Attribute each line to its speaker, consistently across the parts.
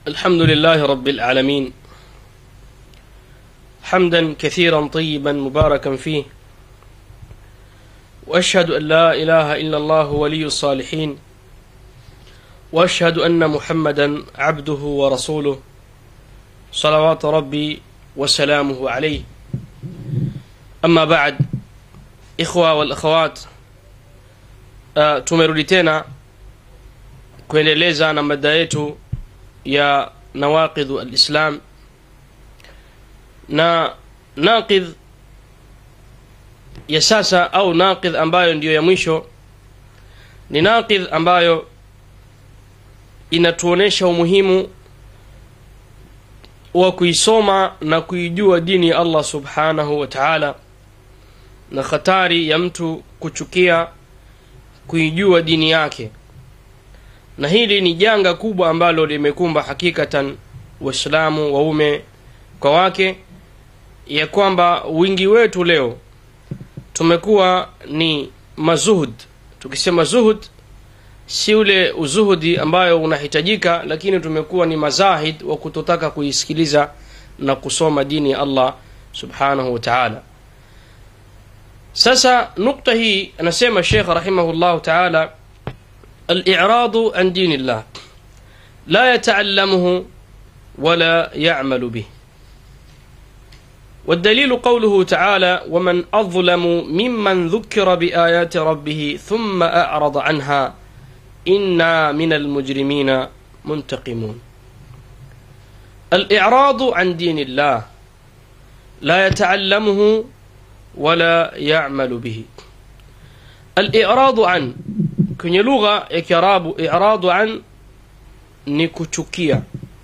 Speaker 1: الحمد لله رب العالمين حمدا كثيرا طيبا مباركا فيه واشهد ان لا اله الا الله ولي الصالحين واشهد ان محمدا عبده ورسوله صلوات ربي وسلامه عليه اما بعد ikhwa wal akhawat uh, tumerudi tena kuendeleza na mada yetu ya nawaqidhu alislam na naqidh ya sasa au naqidh ambayo ndiyo ya mwisho ni naqidh ambayo inatuonesha umuhimu wa kuisoma na kuijua dini ya allah subhanahu wa taala na hatari ya mtu kuchukia kuijua dini yake na hili ni janga kubwa ambalo limekumba hakikatan waislamu waume kwa wake ya kwamba wingi wetu leo tumekuwa ni mazuhud tukisema zuhud si ule uzuhudi ambayo unahitajika lakini tumekuwa ni mazahid wa kutotaka kuisikiliza na kusoma dini ya allah subhanahu wa taala sasa nukta hii anasema shekh rahimahullahu taala aliradu an dini llah la yataalamuhu wala yamalu bih والدليل قوله تعالى ومن أظلم ممن ذكر بآيات ربه ثم أعرض عنها إنا من المجرمين منتقمون الإعراض عن دين الله لا يتعلمه ولا يعمل به الإعراض عن kwenye lugha ya kiarabu iradu an ni kuchukia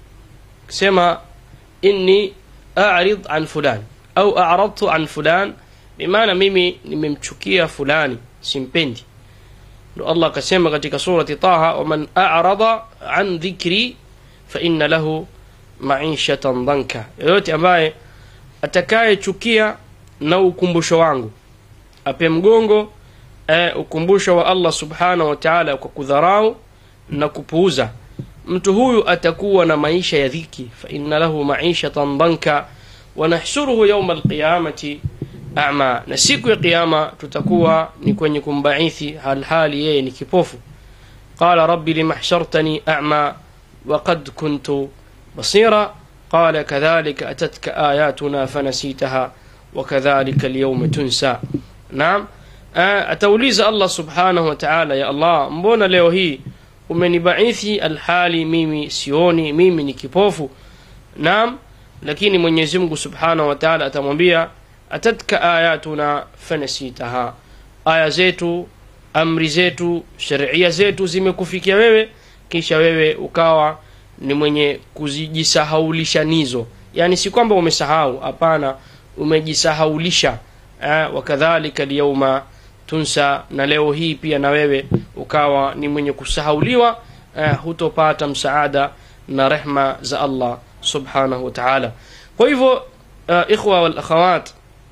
Speaker 1: kusema inni arid an fulan au aradtu an fulan bimaana mimi nimemchukia fulani simpendi ndo allah akasema katika surati taha waman arada an dhikri faina lahu maishatan dhanka yoyote ambaye atakayechukia na ukumbusho wangu ape mgongo e, ukumbusho wa allah subhanahu wa taala kwa kudharau na kupuuza mtu huyu atakuwa na maisha ya dhiki faina lahu maishatan dhanka wanahshuruhu yauma alqiyamati ama na siku ya qiyama tutakuwa ni kwenye kumbaithi halhali yeye ni kipofu qala rabbi lima hshartani ama وقد كنت بصيرا قال كذلك أتتك آياتنا فنسيتها وكذلك اليوم تنسى نعم atauliza allah subhanahu wa taala ya allah mbona leo hii umenibaithi alhali mimi sioni mimi ni kipofu naam lakini mwenyezi mungu subhanahu wa taala atamwambia atatka ayatuna fanasitaha aya zetu amri zetu sheria zetu zimekufikia wewe kisha wewe ukawa ni mwenye kuzijisahaulisha nizo yani si kwamba umesahau hapana umejisahaulisha eh, wakadhalika lyauma tunsa na leo hii pia na wewe ukawa ni mwenye kusahauliwa eh, hutopata msaada na rehma za allah subhanahu wa taala kwa hivyo uh, ikhwa walakhawat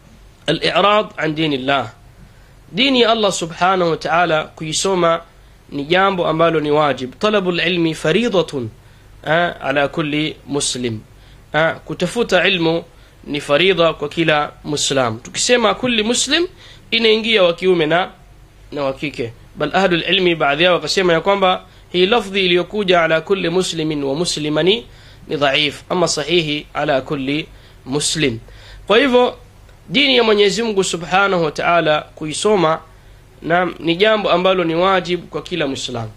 Speaker 1: alirad an dini llah dini ya allah subhanahu wa taala kuisoma ni jambo ambalo ni wajib talabu lilmi faridatun eh, ala kulli muslim eh, kutafuta ilmu ni faridha kwa kila muslim tukisema kulli muslim inaingia wa kiume na na wa kike bal ahlu lilmi baadhi yao wakasema ya kwamba hii lafdhi iliyokuja ala kulli muslimin wa muslimani ni dhaif ama sahihi ala kulli muslim kwa hivyo dini ya mwenyezi mungu subhanahu wa taala kuisoma na ni jambo ambalo ni wajibu kwa kila mwislamu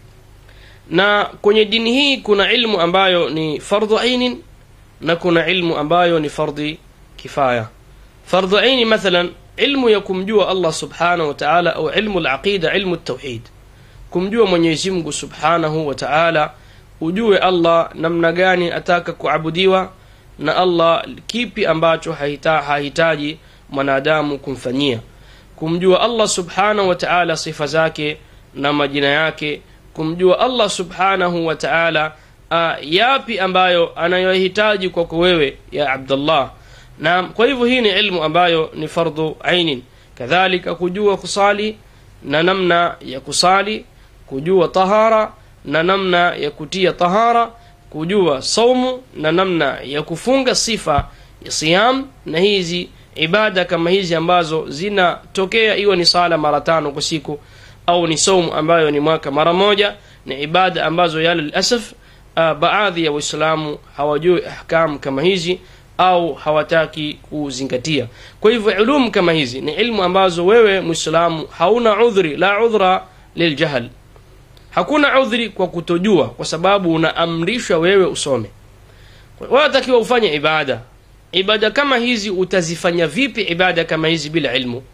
Speaker 1: na kwenye dini hii kuna ilmu ambayo ni fardhu ainin na kuna ilmu ambayo ni fardhi kifaya fardhu aini mathalan ilmu ya kumjua allah subhanahu wa taala au ilmu laqida ilmu tauhid kumjua mwenyezi mungu subhanahu wa taala ujue allah namna gani ataka kuabudiwa na allah kipi ambacho hahita, hahitaji mwanadamu kumfanyia kumjua allah subhanahu wa taala sifa zake na majina yake kumjua allah subhanahu wa taala uh, yapi ambayo anayohitaji kwako wewe ya abdullah na kwa hivyo hii ni ilmu ambayo ni fardhu ainin kadhalika kujua kusali na namna ya kusali kujua tahara na namna ya kutia tahara kujua saumu na namna ya kufunga sifa ya siyam na hizi ibada kama hizi ambazo zinatokea iwe ni sala mara tano kwa siku au ni saumu ambayo ni mwaka mara moja ni ibada ambazo yale lilasaf uh, baadhi ya waislamu hawajui ahkam kama hizi au hawataki kuzingatia kwa hivyo ulum kama hizi ni ilmu ambazo wewe mwislamu hauna udhri la udhra liljahl hakuna udhri kwa kutojua kwa sababu unaamrishwa wewe usome wewe atakiwa ufanye ibada ibada kama hizi utazifanya vipi ibada kama hizi bila ilmu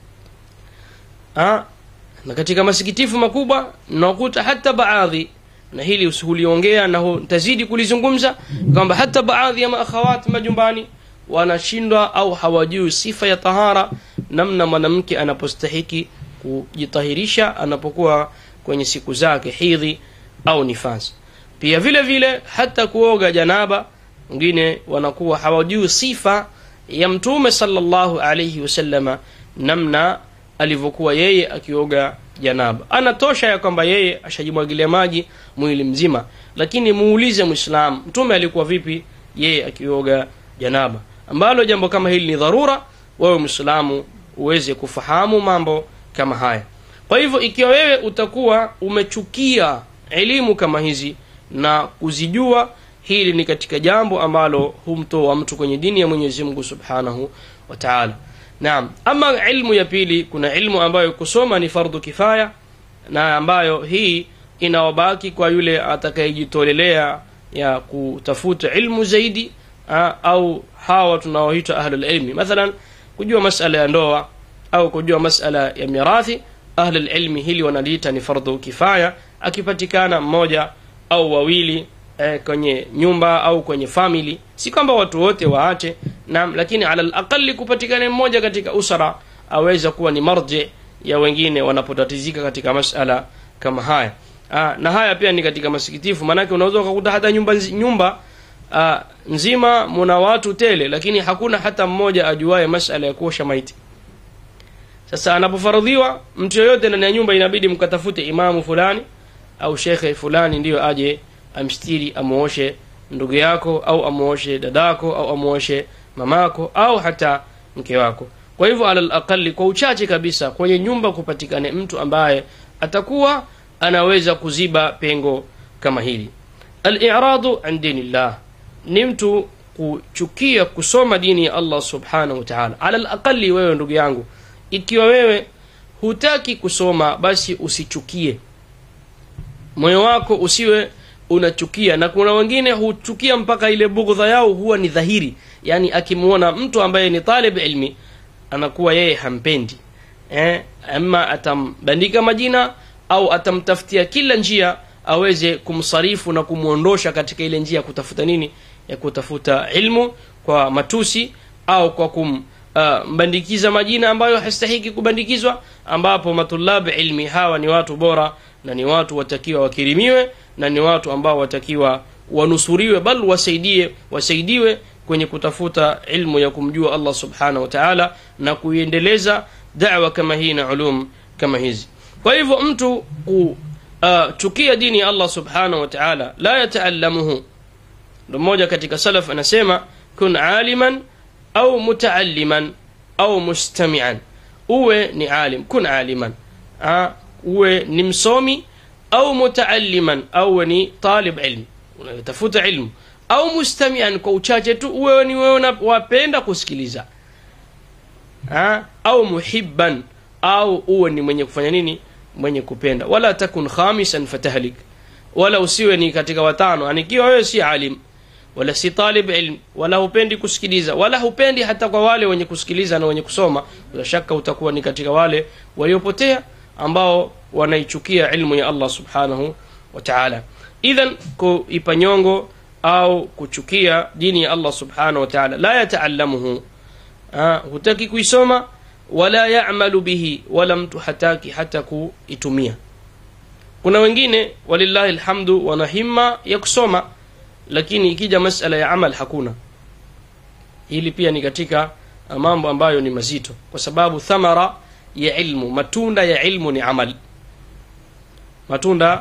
Speaker 1: ha? na katika masikitifu makubwa nakuta hata baadhi na hili usihuliongea na tazidi kulizungumza kwamba hata baadhi ya maakhawati majumbani wanashindwa au hawajui sifa ya tahara namna mwanamke anapostahiki kujitahirisha anapokuwa kwenye siku zake hidhi au nifasi pia vile vile hata kuoga janaba wengine wanakuwa hawajui sifa ya mtume sallallahu alayhi wasallama namna alivyokuwa yeye akioga janaba anatosha ya kwamba yeye ashajimwagilia maji mwili mzima lakini muulize mwislamu mtume alikuwa vipi yeye akioga janaba ambalo jambo kama hili ni dharura wewe mwislamu uweze kufahamu mambo kama haya kwa hivyo ikiwa wewe utakuwa umechukia elimu kama hizi na kuzijua hili ni katika jambo ambalo humtoa mtu kwenye dini ya mwenyezi mungu subhanahu wa taala naam ama ilmu ya pili kuna ilmu ambayo kusoma ni fardhu kifaya na ambayo hii inawabaki kwa yule atakayejitolelea ya kutafuta ilmu zaidi ha, au hawa tunaoitwa ahlulilmi mathalan kujua masala ya ndoa au kujua masala ya mirathi ahlulilmi hili wanaliita ni fardhu kifaya akipatikana mmoja au wawili eh, kwenye nyumba au kwenye famili si kwamba watu wote waache naam lakini ala alaqali kupatikana mmoja katika usra aweza kuwa ni marje ya wengine wanapotatizika katika masala kama haya Aa, na haya pia ni katika masikitifu maanake unaweza ukakuta hata nyumba, nyumba aa, nzima muna watu tele lakini hakuna hata mmoja ajuaye masala ya kuosha maiti sasa anapofaradhiwa mtu yoyote ndani ya nyumba inabidi mkatafute imamu fulani au shekhe fulani ndiyo aje amstiri amuoshe ndugu yako au amuoshe dadako au amuoshe mamako au hata mke wako kwa hivyo ala alaqali kwa uchache kabisa kwenye nyumba kupatikane mtu ambaye atakuwa anaweza kuziba pengo kama hili aliradu an dinillah ni mtu kuchukia kusoma dini ya allah subhanahu wa taala ala alaqali wewe ndugu yangu ikiwa wewe hutaki kusoma basi usichukie moyo wako usiwe unachukia na kuna wengine huchukia mpaka ile bughdha yao huwa ni dhahiri yani akimwona mtu ambaye ni talib ilmi anakuwa yeye hampendi eh, ama atambandika majina au atamtafutia kila njia aweze kumsarifu na kumwondosha katika ile njia ya kutafuta nini ya kutafuta ilmu kwa matusi au kwa kum uh, mbandikiza majina ambayo hastahiki kubandikizwa ambapo matulabu ilmi hawa ni watu bora na ni watu watakiwa wakirimiwe na ni watu ambao watakiwa wanusuriwe bal wasaidie wasaidiwe kwenye kutafuta ilmu ya kumjua allah subhanahu wa taala na kuiendeleza dawa kama hii na ulum kama hizi kwa hivyo mtu kuchukia uh, dini ya allah subhanahu wa taala la yataalamuhu ndo mmoja katika salaf anasema kun aliman au mutaalliman au mustamian uwe ni alim kun aliman ha? uwe ni msomi au mutaalliman au ni talib ilm unatafuta ilmu au mustamian kwa uchache tu uwe ni wewe wapenda kusikiliza ha? au muhibban au uwe ni mwenye kufanya nini mwenye kupenda wala takun khamisan fatahlik wala usiwe ni katika watano anikiwa wewe si alim wala si talib ilm wala hupendi kusikiliza wala hupendi hata kwa wale wenye kusikiliza na wenye kusoma bila shaka utakuwa ni katika wale waliopotea ambao wanaichukia ilmu ya allah subhanahu wa taala idhan kuipa nyongo au kuchukia dini ya allah subhanahu wa taala la yataalamuhu hutaki kuisoma wala yamalu bihi wala mtu hataki hata kuitumia kuna wengine walillahi lhamdu wana himma ya kusoma lakini ikija masala ya amal hakuna hili pia ni katika mambo ambayo ni mazito kwa sababu thamara ya ilmu matunda ya ilmu ni amal matunda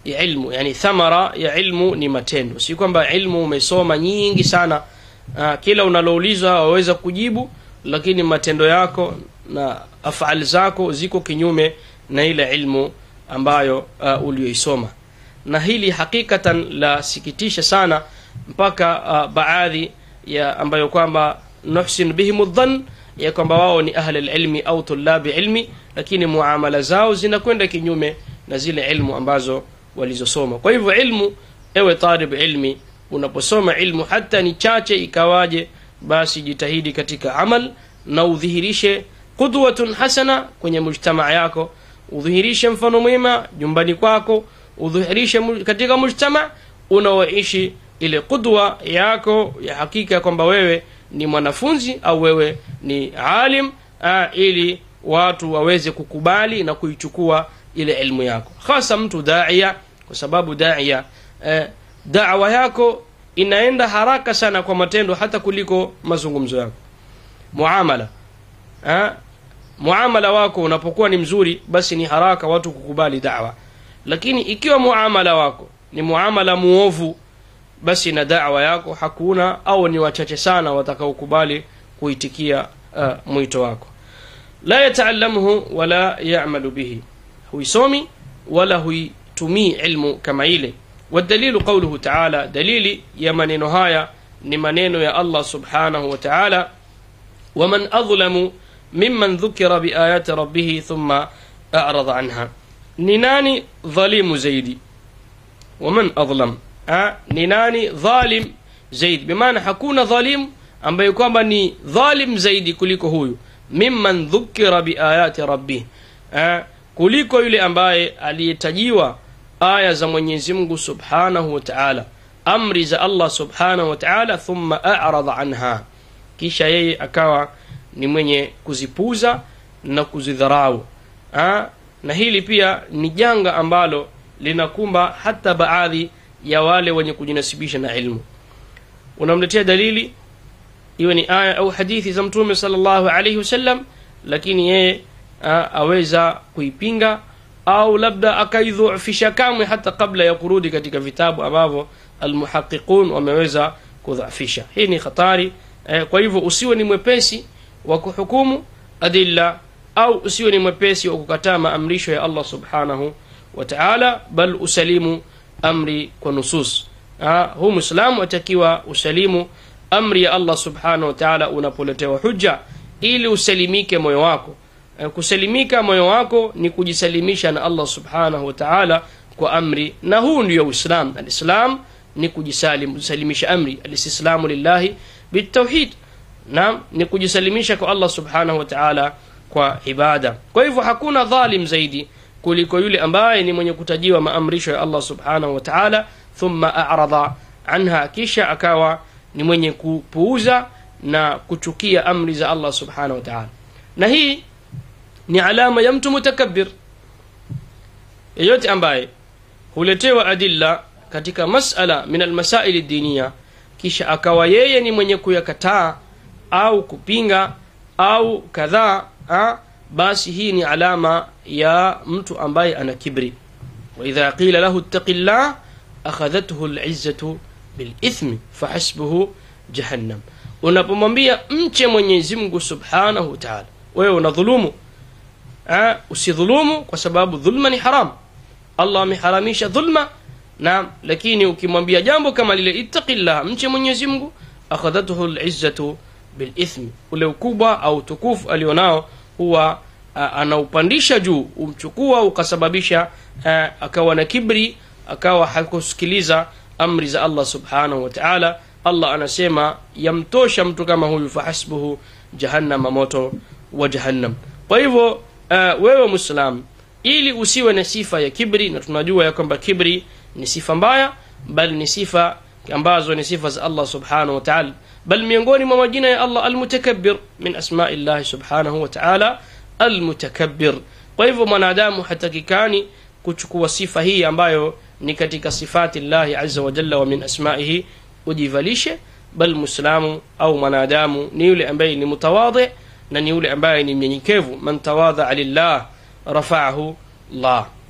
Speaker 1: ya ilmu yani thamara ya ilmu ni matendo si kwamba ilmu umesoma nyingi sana uh, kila unaloulizwa waweza kujibu lakini matendo yako na afali zako ziko kinyume na ile ilmu ambayo uh, ulioisoma na hili hakikatan la sikitisha sana mpaka uh, baadhi ya ambayo kwamba nuhsin bihim dhann ya kwamba wao ni ahli ilmi au tulabi ilmi lakini muamala zao zinakwenda kinyume na zile ilmu ambazo walizosoma kwa hivyo ilmu ewe talib ilmi unaposoma ilmu hata ni chache ikawaje basi jitahidi katika amal na udhihirishe qudwatun hasana kwenye mujtamaa yako udhihirishe mfano mwema nyumbani kwako udhihirishe katika mujtama unaoishi ile qudwa yako ya hakika kwamba wewe ni mwanafunzi au wewe ni alim aa, ili watu waweze kukubali na kuichukua ile ilmu yako hasa mtu daia kwa sababu daia eh, dawa yako inaenda haraka sana kwa matendo hata kuliko mazungumzo yako muamala eh, muamala wako unapokuwa ni mzuri basi ni haraka watu kukubali dawa lakini ikiwa muamala wako ni muamala muovu basi na dawa yako hakuna au ni wachache sana watakaokubali kuitikia uh, mwito wako la yataalamuhu wala yamalu bihi huisomi wala huitumii ilmu kama ile والدليل قوله تعالى دليل يا منين هايا نمنين يا الله سبحانه وتعالى ومن أظلم ممن ذكر بآيات ربه ثم أعرض عنها نناني ظليم زيدي ومن أظلم أه نناني ظالم زيد بمعنى حكون ظالم ambaye kwamba ni dhalim zaidi kuliko huyu mimman dhukira biayati rabbih eh, kuliko yule ambaye aliyetajiwa aya za mwenyezi mungu subhanahu wa taala amri za allah subhanahu wa taala thumma arada anha kisha yeye akawa ni mwenye kuzipuza na kuzidharau ha? na hili pia ni janga ambalo linakumba hata baadhi ya wale wenye kujinasibisha na ilmu unamletea dalili iwe ni aya au hadithi za mtume salllahu alaihi wasallam lakini yeye aweza kuipinga au labda akaidhufisha kamwe hata kabla ya kurudi katika vitabu ambavyo almuhaqiqun wameweza kudhafisha hii ni hatari eh, kwa hivyo usiwe ni mwepesi wa kuhukumu adilla au usiwe ni mwepesi wa kukataa maamrisho ya allah subhanahu wa taala bal usalimu amri kwa nusus huu mwislamu atakiwa usalimu amri ya allah subhanahu wa taala unapoletewa hujja ili usalimike moyo wako kusalimika moyo wako ni kujisalimisha na allah subhanahu wa taala kwa amri na huu ndio uislam alislam ni kujisalimisha amri alistislamu lillahi bitauhid naam ni kujisalimisha kwa allah subhanahu wa taala kwa ibada kwa hivyo hakuna dhalim zaidi kuliko yule ambaye ni mwenye kutajiwa maamrisho ya allah subhanahu wa taala thumma arada anha kisha akawa ni mwenye kupuuza na kuchukia amri za allah subhanahu wa taala na hii ni alama ya mtu mutakabir yeyote ambaye huletewa adilla katika masala min almasaili diniya kisha akawa yeye ni mwenye kuyakataa au kupinga au kadhaa basi hii ni alama ya mtu ambaye ana kibri waidha qila lahu ittaqi llah akhadhathu lizzatu bilithmi fahasbuhu jahannam unapomwambia mche mwenyezi mungu subhanahu wa taala wewe unadhulumu Ha, usidhulumu kwa sababu dhulma ni haram allah ameharamisha dhulma naam lakini ukimwambia jambo kama lile ittaqillah mche mwenyezi mungu akhadhathu lizzatu bilithmi ule ukubwa au tukufu alionao huwa anaupandisha juu umchukua ukasababisha a, akawa na kibri akawa hakusikiliza amri za allah subhanahu wa taala allah anasema yamtosha mtu kama huyu fahasbuhu jahannama moto wa jahannam kwa hivyo uh, wewe mwislam ili usiwe na sifa ya kibri na tunajua ya kwamba kibri ni sifa mbaya bali ni sifa ambazo ni sifa za allah subhanahu wa taala bal miongoni mwa majina ya allah almutakabir min asmai llahi subhanahu wa taala almutakabir kwa hivyo mwanadamu hatakikani kuchukua sifa hii ambayo ni katika sifati llahi aza wajalla wa min asmaihi ujivalishe bal muislamu au mwanadamu ni yule ambaye ni mutawadhi na ni yule ambaye ni mnyenyekevu man tawadhaa lillah rafaahu llah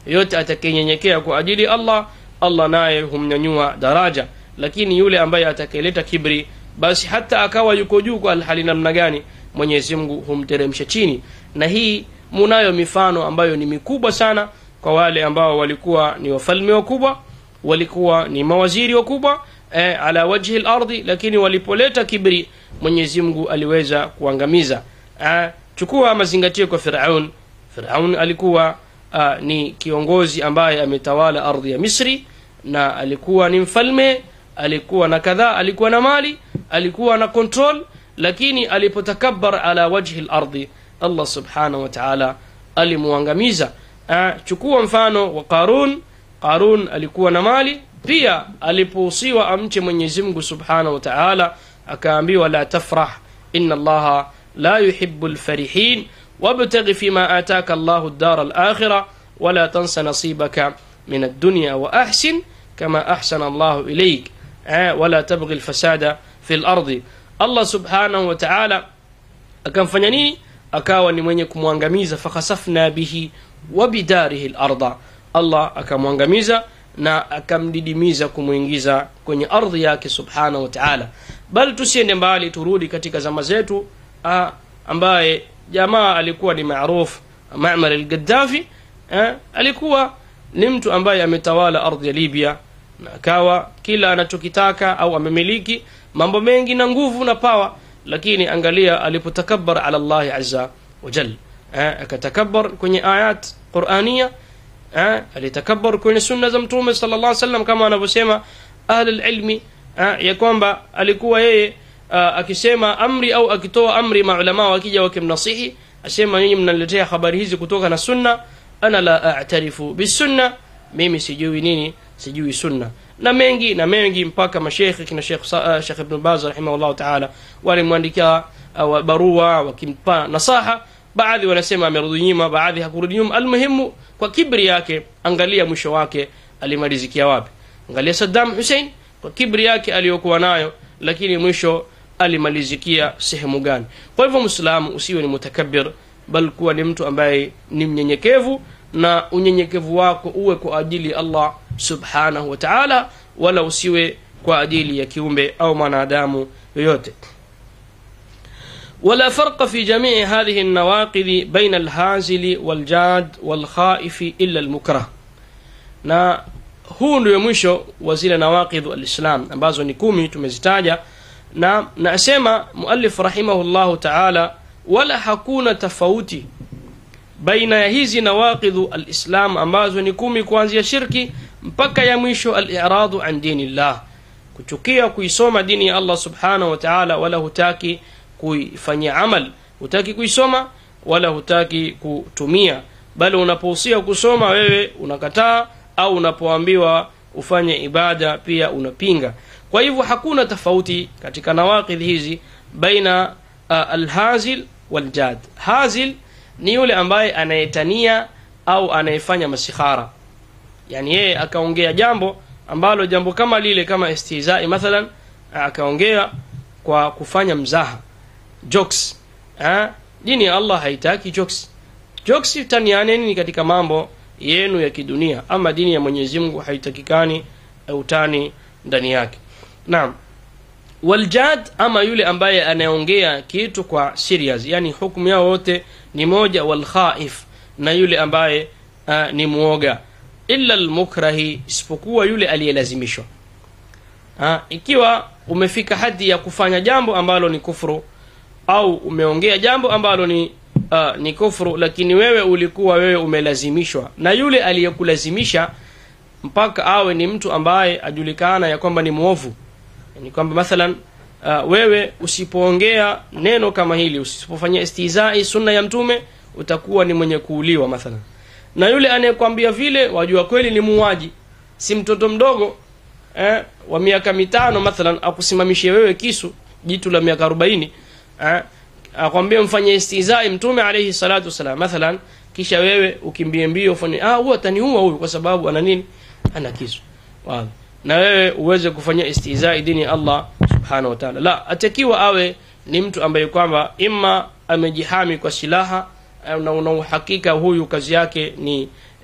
Speaker 1: yoyote atakayenyenyekea kwa ajili allah allah naye humnyanyua daraja lakini yule ambaye atakayeleta kibri basi hata akawa yuko juu kwa hali namna gani mwenyezi mungu humteremsha chini na hii munayo mifano ambayo ni mikubwa sana kwa wale ambao walikuwa ni wafalme wakubwa walikuwa ni mawaziri wakubwa eh, ala wajhi lardhi lakini walipoleta kibri mwenyezi mungu aliweza kuangamiza eh, chukua mazingatio kwa firaun firaun alikuwa uh, ni kiongozi ambaye ametawala ardhi ya misri na alikuwa ni mfalme alikuwa na kadhaa alikuwa na mali alikuwa na control lakini alipotakabar ala wajhi lardhi allah subhanahu wa taala alimuangamiza uh, chukua mfano wa qarun qarun alikuwa na mali pia alipohusiwa amche mwenyezi mungu subhanahu wa taala akaambiwa la tafrah ina allaha la yuhibu lfarihin wabtaghi fima ataka allahu ddara alakhira wala tansa nasibaka min addunya wa ahsin kama ahsana allahu ilaik eh, wala tabghi lfasada fi lardi allah subhanahu wa taala akamfanya nini akawa ni mwenye kumwangamiza fakhasafna bihi wa bidarihi larda allah akamwangamiza na akamdidimiza kumwingiza kwenye ardhi yake subhanahu wa taala bali tusiende mbali turudi katika zama zetu ah, ambaye jamaa alikuwa ni maruf mamar algaddafi eh, alikuwa ni mtu ambaye ametawala ardhi ya libya na akawa kila anachokitaka au amemiliki mambo mengi na nguvu na pawa lakini angalia alipotakabar ala llahi aza wajal eh, akatakabar kwenye ayat qurania eh, alitakabar kwenye sunna za mtume sala llah salam kama anavyosema ahli lilmi eh, ya kwamba alikuwa yeye uh, akisema amri au akitoa amri maulamaa wakija wakimnasihi asema nyinyi mnaletea habari hizi kutoka na sunna ana la atarifu bisunna mimi sijui nini sijui sunna na mengi na mengi mpaka mashekhe kina shekh uh, shekh ibn baz rahimahullahu taala walimwandikia uh, barua wakimpa nasaha baadhi wanasema amerudi nyuma baadhi hakurudi nyuma almuhimu kwa kibri yake angalia mwisho wake alimalizikia wapi angalia saddam hussein kwa kibri yake aliyokuwa nayo lakini mwisho alimalizikia sehemu gani kwa hivyo mwislamu usiwe ni mutakabir bal kuwa ni mtu ambaye ni mnyenyekevu na unyenyekevu wako uwe kwa ajili ya allah subhanahu wa taala wala usiwe kwa ajili ya kiumbe au mwanadamu yoyote ولا فرق في جميع هذه النواقض بين الهازل والجاد والخائف إلا المكره na huu ndio mwisho wa zile nawaqidhu alislam ambazo ni kumi tumezitaja na nasema muallif rahimahullahu taala wala hakuna tofauti baina ya hizi nawaqidhu alislam ambazo ni kumi kuanzia shirki mpaka ya mwisho aliradu an dinillah kuchukia kuisoma dini ya allah subhanahu wa taala wala hutaki kuifanyia amal hutaki kuisoma wala hutaki kutumia bali unapohusia kusoma wewe unakataa au unapoambiwa ufanye ibada pia unapinga kwa hivyo hakuna tofauti katika nawaqidh hizi baina uh, alhazil waljad hazil ni yule ambaye anayetania au anayefanya masikhara yani yeye akaongea jambo ambalo jambo kama lile kama istizai mathalan akaongea kwa kufanya mzaha jokes ha? dini ya allah haitaki jokes jokes tanianeni ni katika mambo yenu ya kidunia ama dini ya mwenyezi mungu haitakikani utani ndani yake naam waljad ama yule ambaye anayeongea kitu kwa serious yani hukumu yao wote ni moja walkhaif na yule ambaye uh, ni mwoga illa lmukrahi isipokuwa yule aliyelazimishwa uh, ikiwa umefika hadi ya kufanya jambo ambalo ni kufuru au umeongea jambo ambalo ni uh, ni kufuru lakini wewe ulikuwa wewe umelazimishwa na yule aliyekulazimisha mpaka awe ni mtu ambaye ajulikana ya kwamba ni mwovu ni kwamba mathalan uh, wewe usipoongea neno kama hili usipofanyia istizai sunna ya mtume utakuwa ni mwenye kuuliwa mathalan na yule anayekwambia vile wajua kweli ni muuaji si mtoto mdogo eh, wa miaka mitano mathalan akusimamishie wewe kisu jitu la miaka arobaini eh, akwambia mfanye istizai mtume alayhi salatu wasalam mathalan kisha wewe ukimbie mbio ufanye ah huyu ataniua huyu kwa sababu ana nini ana kisu wow. na wewe uweze kufanyia istizai dini ya allah subhanahu wa taala la atakiwa awe ni mtu ambaye kwamba ima amejihami kwa silaha na una uhakika huyu kazi yake ni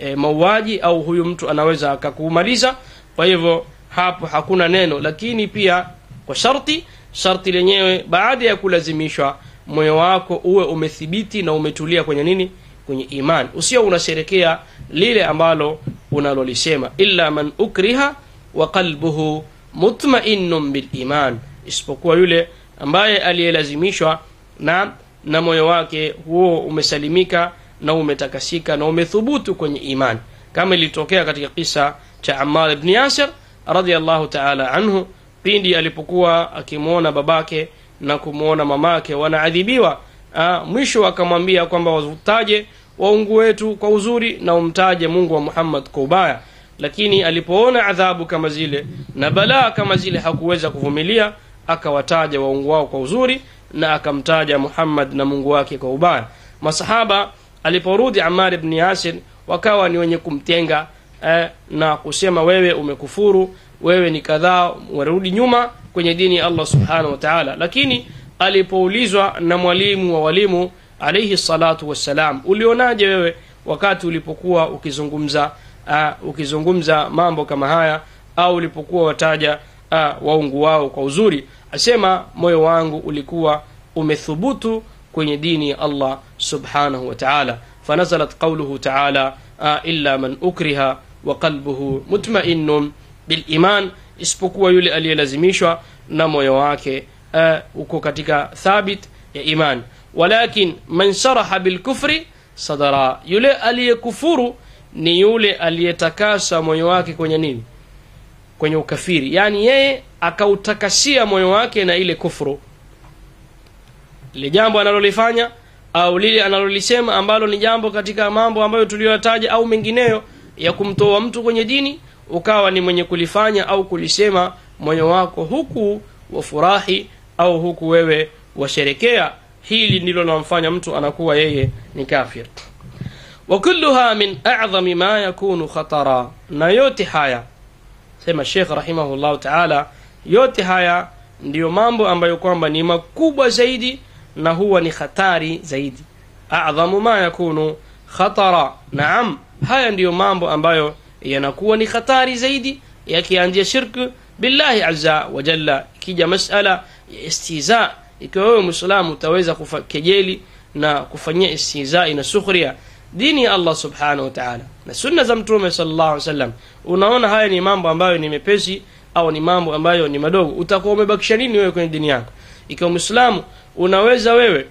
Speaker 1: e, mauaji au huyu mtu anaweza akakumaliza kwa hivyo hapo hakuna neno lakini pia kwa sharti sharti lenyewe baada ya kulazimishwa moyo wako uwe umethibiti na umetulia kwenye nini kwenye iman usio unasherekea lile ambalo unalolisema illa man ukriha wa qalbuhu mutmainnun biliman isipokuwa yule ambaye aliyelazimishwa na na moyo wake huo umesalimika na umetakasika na umethubutu kwenye iman kama ilitokea katika kisa cha Ammar ibn Yasir radhiallahu ta'ala anhu pindi alipokuwa akimwona babake na kumwona mamake wanaadhibiwa ah, mwisho akamwambia kwamba wataje waungu wetu kwa uzuri na umtaje Mungu wa Muhammad kwa ubaya lakini alipoona adhabu kama zile na balaa kama zile hakuweza kuvumilia akawataja waungu wao kwa uzuri na akamtaja Muhammad na Mungu wake kwa ubaya masahaba aliporudi Ammar ibn Yasir wakawa ni wenye kumtenga eh, na kusema wewe umekufuru wewe ni kadhaa warudi nyuma kwenye dini ya Allah subhanahu wa ta'ala lakini alipoulizwa na mwalimu wa walimu alayhi salatu wassalam ulionaje wewe wakati ulipokuwa ukizungumza uh, ukizungumza mambo kama haya au ulipokuwa wataja uh, waungu wao kwa uzuri asema moyo wangu ulikuwa umethubutu kwenye dini ya Allah subhanahu wa ta'ala fanazalat qawluhu ta'ala uh, illa man ukriha wa qalbuhu mutma'innun bil iman isipokuwa yule aliyelazimishwa na moyo wake uh, uko katika thabit ya iman walakin man sharaha bil kufri sadara yule aliyekufuru ni yule aliyetakasa moyo wake kwenye nini kwenye ukafiri yani yeye akautakasia moyo wake na ile kufuru lile jambo analolifanya au lile analolisema ambalo ni jambo katika mambo ambayo tuliyotaja au mengineyo ya kumtoa mtu kwenye dini ukawa ni mwenye kulifanya au kulisema moyo wako huku wafurahi au huku wewe washerekea hili ndilo linamfanya mtu anakuwa yeye ni kafir wa kulluha min a'zami ma yakunu khatara na yote haya sema Sheikh rahimahullah ta'ala yote haya ndiyo mambo ambayo kwamba ni makubwa zaidi na huwa ni hatari zaidi a'dhamu ma yakunu khatara naam haya ndiyo mambo ambayo yanakuwa ni hatari zaidi yakianzia shirku billahi azza wa jalla ikija masala ya istiza ikiwa wewe muislamu utaweza kejeli na kufanyia istizai na sukhria dini ya Allah subhanahu wa ta'ala na sunna za mtume sallallahu alaihi wasallam unaona haya ni mambo ambayo ni mepesi au ni mambo ambayo ni madogo utakuwa umebakisha nini wewe kwenye dini yako ikiwa muislamu unaweza wewe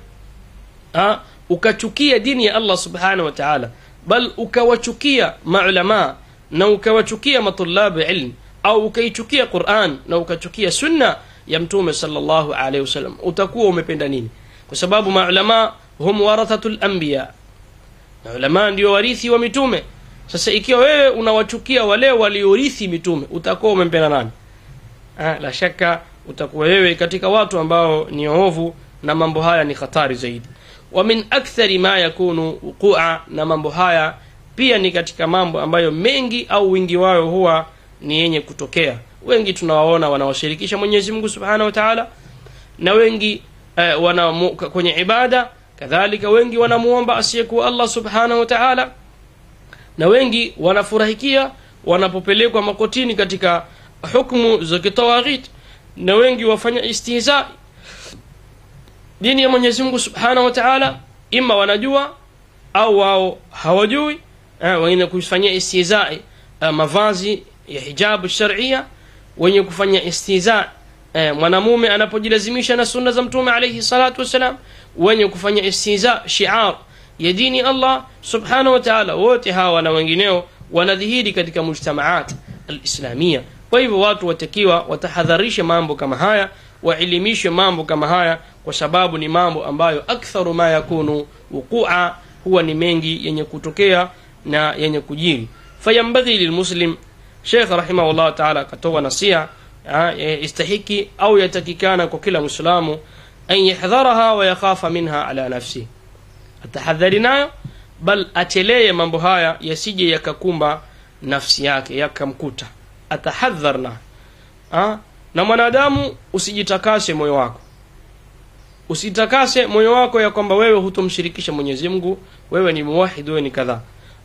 Speaker 1: ha, ukachukia dini ya Allah subhanahu wa ta'ala bal ukawachukia maulama na ukawachukia matulabu ilm au ukaichukia Qur'an na ukachukia sunna ya mtume sallallahu alaihi wasallam utakuwa umependa nini kwa sababu maulama hum warathatul anbiya na ulama ndio warithi wa mitume sasa ikiwa wewe unawachukia wale waliorithi mitume utakuwa umempenda nani ah, la shaka utakuwa wewe katika watu ambao ni ovu na mambo haya ni hatari zaidi wa min akthari ma yakunu wuqua na mambo haya pia ni katika mambo ambayo mengi au wingi wao huwa ni yenye kutokea wengi tunawaona wanawashirikisha Mwenyezi Mungu Subhanahu wa Ta'ala na wengi eh, wana kwenye ibada kadhalika wengi wanamuomba asiyekuwa Allah Subhanahu wa Ta'ala na wengi wanafurahikia wanapopelekwa makotini katika hukumu za kitawaghit na wengi wafanya istihza dini ya Mwenyezi Mungu Subhanahu wa Ta'ala ima wanajua au wao hawajui eh, wengine kufanyia istihzai eh, mavazi ya hijabu sharia wenye kufanya istiza eh, mwanamume anapojilazimisha na sunna za mtume alayhi salatu wassalam wenye kufanya istiza shiar ya dini Allah subhanahu wa ta'ala wote hawa na wengineo wanadhihiri katika mujtamaat alislamia kwa hivyo watu watakiwa watahadharishe mambo kama haya waelimishe mambo kama haya kwa sababu ni mambo ambayo aktharu ma yakunu wuqua huwa ni mengi yenye kutokea na yenye kujiri fayambaghi lilmuslim Sheikh rahimahullah ta'ala akatoa nasia istahiki au yatakikana kwa kila muislamu an yahdharaha wa yakhafa minha ala nafsi atahadhari nayo bal achelee mambo haya yasije yakakumba nafsi yake yakamkuta atahadhar na na mwanadamu usijitakase moyo wako usitakase moyo wako ya kwamba wewe hutomshirikisha Mwenyezi Mungu wewe ni muwahid wewe ni kadhaa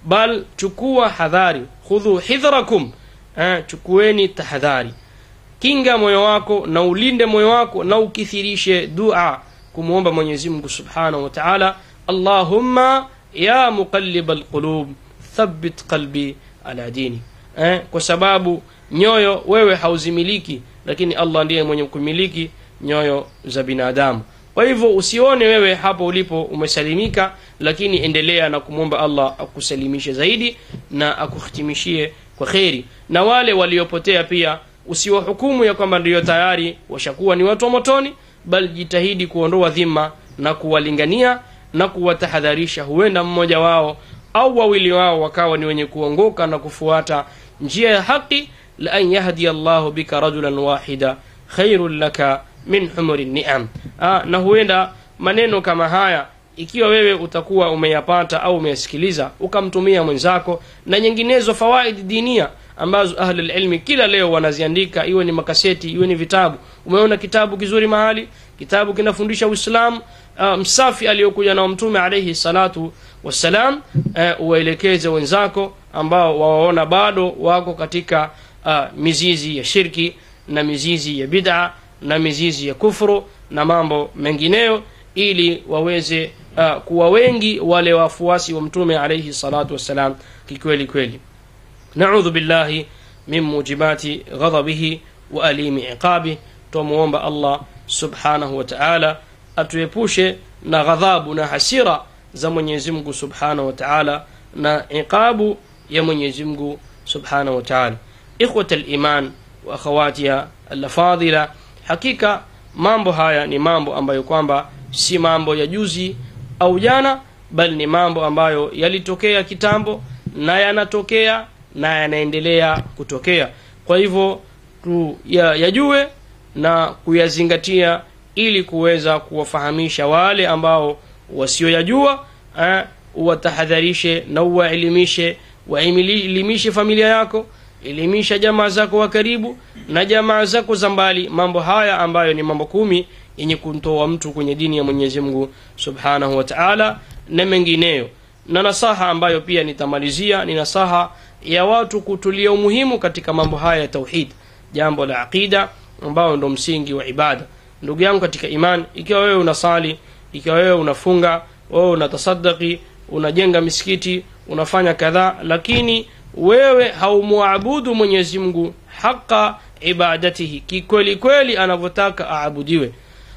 Speaker 1: bal chukua hadhari khudhu hidhrakum eh, chukueni tahadhari kinga moyo wako na ulinde moyo wako na ukithirishe dua kumwomba mwenyezi mungu subhanahu wa taala allahumma ya muqallib alqulub thabbit qalbi ala dini eh, kwa sababu nyoyo wewe hauzimiliki lakini allah ndiye mwenye kumiliki nyoyo za binadamu kwa hivyo usione wewe hapo ulipo umesalimika lakini endelea na kumwomba allah akusalimishe zaidi na akuhitimishie kwa kheri na wale waliopotea pia usiwahukumu ya kwamba ndiyo tayari washakuwa ni watu wa motoni bali jitahidi kuondoa dhima na kuwalingania na kuwatahadharisha huenda mmoja wao au wawili wao wakawa ni wenye kuongoka na kufuata njia ya haki la an yahdiya llahu bika rajulan wahida khairun laka min humuri niam ah, na huenda maneno kama haya ikiwa wewe utakuwa umeyapata au umeyasikiliza ukamtumia mwenzako na nyinginezo fawaidi dinia ambazo ahlulilmi kila leo wanaziandika iwe ni makaseti iwe ni vitabu umeona kitabu kizuri mahali kitabu kinafundisha uislamu uh, msafi aliyokuja nao mtume alaihi salatu wassalam uh, uwaelekeze wenzako ambao wawaona bado wako katika uh, mizizi ya shirki na mizizi ya bid'a na mizizi ya kufuru na mambo mengineyo ili waweze uh, kuwa wengi wale wafuasi wa mtume alaihi salatu wassalam kikweli kweli naudhu billahi min mujibati ghadhabihi wa alimi iqabi twamuomba allah subhanahu wa taala atuepushe na ghadhabu na hasira za mwenyezi mungu subhanahu wa taala na iqabu ya mwenyezi mungu subhanahu wa taala ikhwata liman wa akhawatiha alafadhila hakika mambo haya ni mambo ambayo kwamba si mambo ya juzi au jana bali ni mambo ambayo yalitokea kitambo na yanatokea na yanaendelea kutokea kwa hivyo tu ya, yajue na kuyazingatia ili kuweza kuwafahamisha wale ambao wasioyajua eh, uwatahadharishe na uwaelimishe waelimishe familia yako elimisha jamaa zako wa karibu na jamaa zako za mbali mambo haya ambayo ni mambo kumi yenye kumtoa mtu kwenye dini ya mwenyezi mungu subhanahu wa taala na mengineyo na nasaha ambayo pia nitamalizia ni nasaha ya watu kutulia umuhimu katika mambo haya ya tauhid jambo la aqida ambayo ndo msingi wa ibada ndugu yangu katika iman ikiwa wewe unasali ikiwa wewe unafunga wewe unatasadaki unajenga misikiti unafanya kadhaa lakini wewe haumwabudu mwenyezi mungu haqa ibadatihi kikweli kweli anavyotaka aabudiwe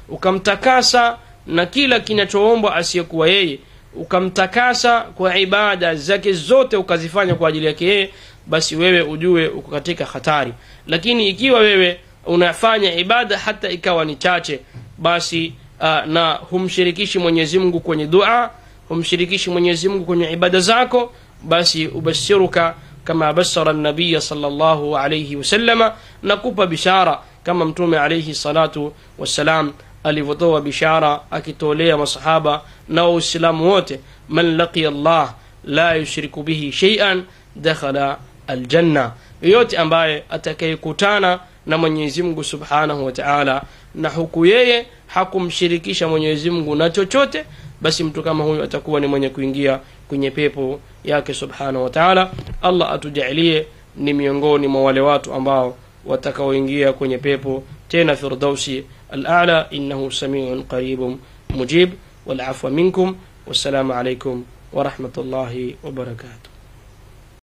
Speaker 1: ukamtakasa na kila kinachoombwa asiyekuwa yeye ukamtakasa kwa ibada zake zote ukazifanya kwa ajili yake yeye basi wewe ujue uko katika hatari lakini ikiwa wewe unafanya ibada hata ikawa ni chache basi uh, na humshirikishi mwenyezi mungu kwenye dua humshirikishi mwenyezi mungu kwenye ibada zako basi ubashiruka kama basara nabiya salllahu alaihi wasallama na kupa bishara kama mtume alaihi salatu wassalam alivyotoa bishara akitolea masahaba na waislamu wote man laqiya llah la yushriku bihi sheian dakhala aljanna yoyote ambaye atakayekutana na mwenyezi mungu subhanahu wa taala na huku yeye hakumshirikisha mwenyezi mungu na chochote basi mtu kama huyu atakuwa ni mwenye kuingia kwenye pepo yake subhanahu wa taala allah atujalie ni miongoni mwa wale watu ambao watakaoingia kwenye pepo tena firdausi الأعلى إنه سميع قريب مجيب والعفو منكم والسلام عليكم ورحمة الله وبركاته